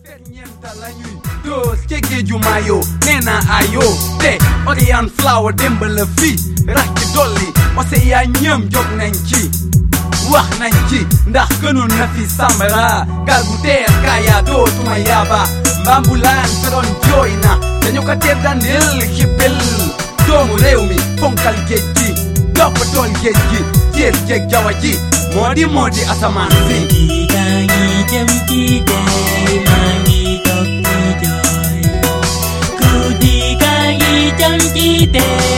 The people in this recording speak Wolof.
ferñeenta lañuy doos ca géeju maayo nee naa ayo te Oriane Flower démb la fi rax ci dolli Océan ñëm jóg nañ ci wax nañ ci ndax gënoon na fi sambara gal gu teer kaaya dootuma yaaba mbambulaan te doon jooy na dañu ko teer dandil xippil doomu réew mi fonkal géej gi toppatool géej gi jéer jéeg jawa ji moo di moo di asamaan si Guddi gaa ngi jëm ci dee maa ngi toog di jooy Guddi gaa ngi jëm ci dee